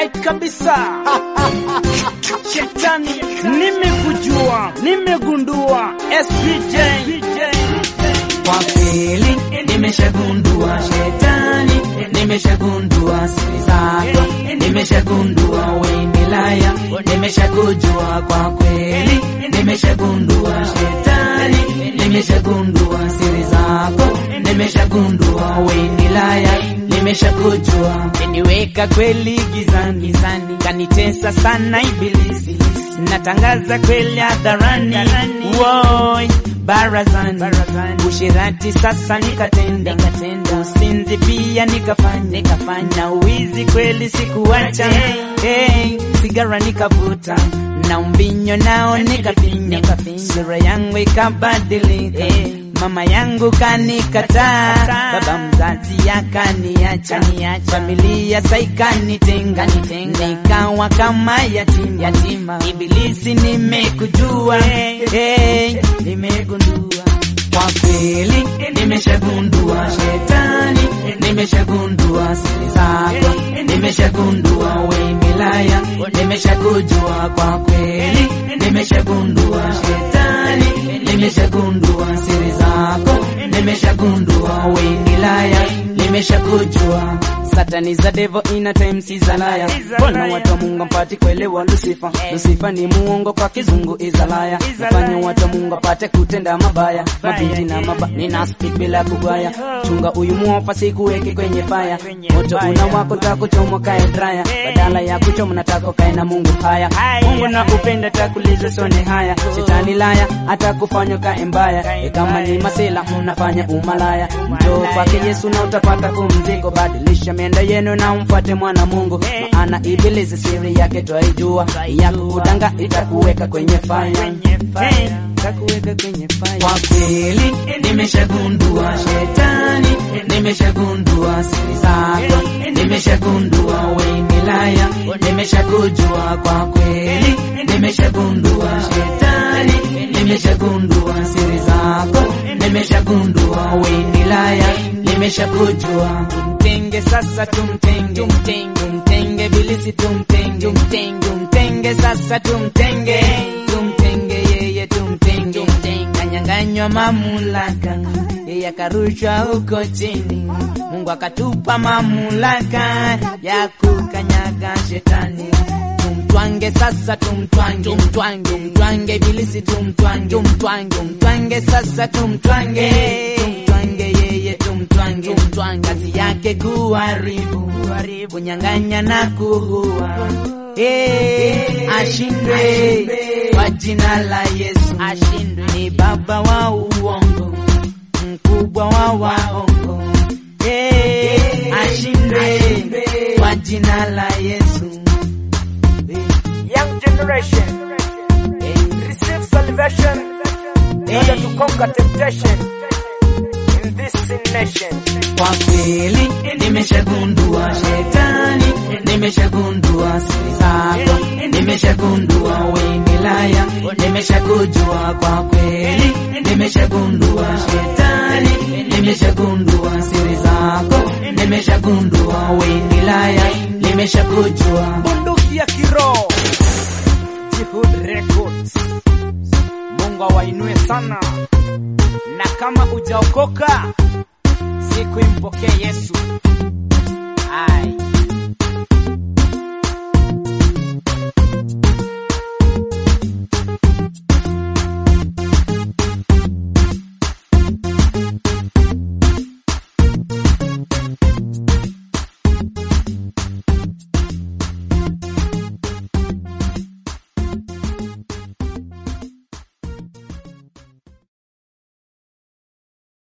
right kabisa. Shetani, nimekujua, nimegundua. SPJ, Kwa kweli nimeshagundua shetani, nimeshagundua siri zako, nimeshagundua we milaya, nimeshakujua kwa kweli, nimeshagundua shetani, nimeshagundua siri zako, nimeshagundua we milaya, nimeshakujua niweka kweli gizani, gizani, kanitesa sana ibilisi. Natangaza kweli hadharani, woi barazani, ushirati sasa nikatenda, usinzi pia nikafanya, nikafanya uwizi kweli sikuacha, hey, sigara nikavuta na umbinyo nao nikafinya, sura yangu ikabadilika mama yangu kanikataa, baba mzazi akaniacha, familia saikanitenga, nikawa kama yatima, yatima. Ibilisi nimekujua, hey, nimegundua kwa kweli nimeshagundua shetani, nimeshagundua siri zako, nimeshagundua we milaya, nimeshakujua kwa kweli, nimeshagundua shetani, nimeshagundua siri zako, nimeshagundua we milaya, nimeshakujua Satani za devil ina time si za laya. Mbona watu wa Mungu mpate kuelewa Lucifer? Lucifer ni muongo kwa kizungu izalaya. Nafanya watu wa Mungu apate kutenda mabaya. Mabinti na maba nina speak bila kugwaya. Chunga huyu mwofa sikuweke kwenye fire. Moto una wako takuchoma kae draya. Badala ya kuchoma nataka kae na Mungu haya. Mungu na upenda takuliza sone haya. Shetani laya atakufanya kae mbaya. E kama ni masela unafanya umalaya. Njoo kwake Yesu na utapata kumziko. Badilisha mienda yenu na umfuate mwana Mungu, maana ibilisi siri yake twaijua, ya kukutanga itakuweka kwenye fire, itakuweka kwenye fire. Kwa kweli nimeshagundua shetani, nimeshagundua siri zako, nimeshagundua we milaya, nimeshakujua kwa kweli, nimeshagundua shetani, nimeshagundua siri zako, nimeshagundua we milaya, nimeshakujua Tumtenge sasa, tumtenge, tumtenge, tumtenge bilisi, tumtenge, tumtenge, tumtenge sasa, tumtenge, tumtenge yeye, tumtenge, tumtenge. Kanyanganywa mamlaka, yeye akarushwa huko chini, Mungu akatupa mamlaka ya kukanyaga shetani. Tumtwange sasa, tumtwange, tumtwange, tumtwange bilisi, tumtwange, tumtwange, tumtwange sasa, tumtwange, tumtwange yeye, tumtwange, tumtwange. Kazi yake kuharibu, kunyang'anya na kuua. Eh, ashindwe kwa jina la Yesu, ashindwe. Ni baba wa uongo, mkubwa wa waongo. Eh, ashindwe kwa jina la Yesu. Young generation, receive salvation in order to conquer temptation in this sin nation. Kwa kweli nimeshagundua shetani, nimeshagundua siri zako, nimeshagundua we milaya, nimeshakujua kwa kweli, nimeshagundua shetani, nimeshagundua siri zako, nimeshagundua we milaya, nimeshakujua bunduki ya kiroho Jihud Records. Mungu awainue sana, na kama ujaokoka siku impokee Yesu. Ai.